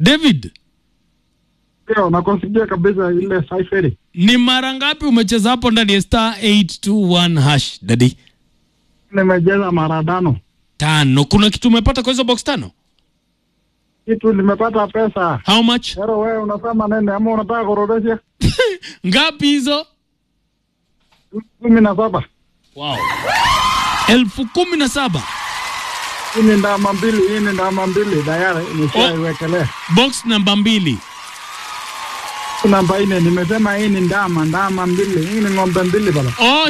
David, Ndio, nakusikia kabisa ile saiferi. ni mara ngapi umecheza hapo ndani ya star 821 hash dadi? Nimejeza mara tano. Tano. Kuna kitu umepata kwa hizo box tano? Kitu nimepata pesa. How much? Pero wewe unasema nene ama unataka kurodesha? Ngapi hizo? kumi na saba. Wow. elfu kumi na saba. Hii ni ndama mbili, hii ni ndama mbili tayari nimeshaiwekelea. Box namba mbili. Namba nne nimesema hii ni ndama, ndama mbili, hii ni ng'ombe mbili baba. Oh.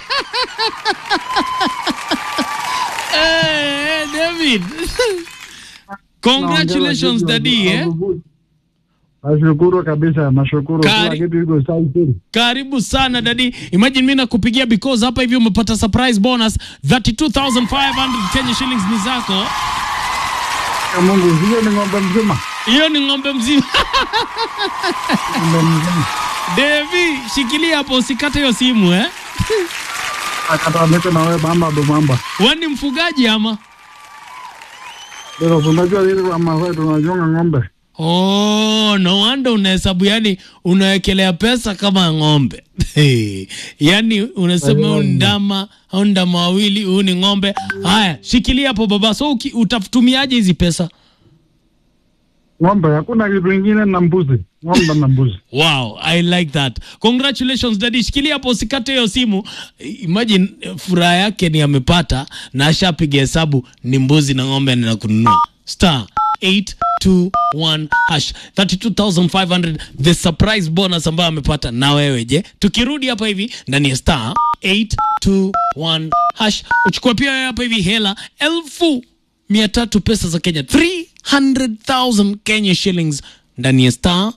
hey, David. Congratulations daddy eh? Nashukuru kabisa, nashukuru. Kila Kari- kitu iko saiferi. Karibu sana dadi. Imagine mimi nakupigia because hapa hivi umepata surprise bonus 32500 Kenya shillings ni zako. Ya Mungu, hiyo ni ng'ombe mzima. Hiyo ni ng'ombe mzima. Ng'ombe mzima. Devi, shikilia hapo usikate hiyo simu eh. Akata niko na wewe bamba do bamba. Wewe ni mfugaji ama? Ndio unajua ile kwa Masai tunachunga ng'ombe. Oh, no wonder unahesabu yani unawekelea pesa kama ng'ombe. Hey, yani unasema huu ni ndama au ndama wawili, huu ni ng'ombe. Haya, shikilia hapo baba. So uki, utatumiaje hizi pesa? Ng'ombe hakuna kitu kingine na mbuzi. Ng'ombe na mbuzi. Wow, I like that. Congratulations daddy. Shikilia hapo usikate hiyo simu. Imagine eh, furaha yake ni amepata na ashapiga hesabu ni mbuzi na ng'ombe na kununua. Star 821 hash 32500 the surprise bonus ambayo amepata na wewe je? Tukirudi hapa hivi ndani ya star 821 hash uchukua pia wewe hapa hivi hela elfu mia tatu pesa za Kenya 300,000 Kenya shillings ndani ya star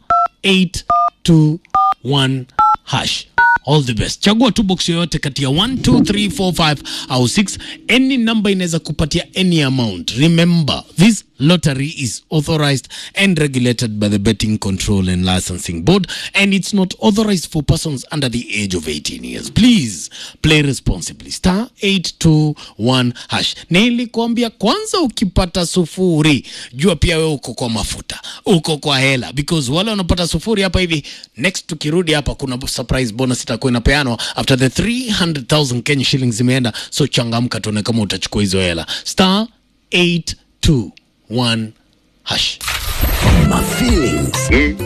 821 hash. All the best. Chagua tu box yoyote kati ya 1 2 3 4 5 au 6. Any number inaweza kupatia any amount. Remember, this lottery is authorized and regulated by the Betting Control and Licensing Board and it's not authorized for persons under the age of 18 years. Please play responsibly. Star 821 hash. Nilikwambia kwanza ukipata sufuri, jua pia wewe uko kwa mafuta, uko kwa hela because wale wanapata sufuri hapa hivi next tukirudi hapa kuna surprise bonus itakuwa inapeanwa after the 300,000 Kenya shillings zimeenda, so changamka tuone kama utachukua hizo hela. Star 821 hash. My feelings.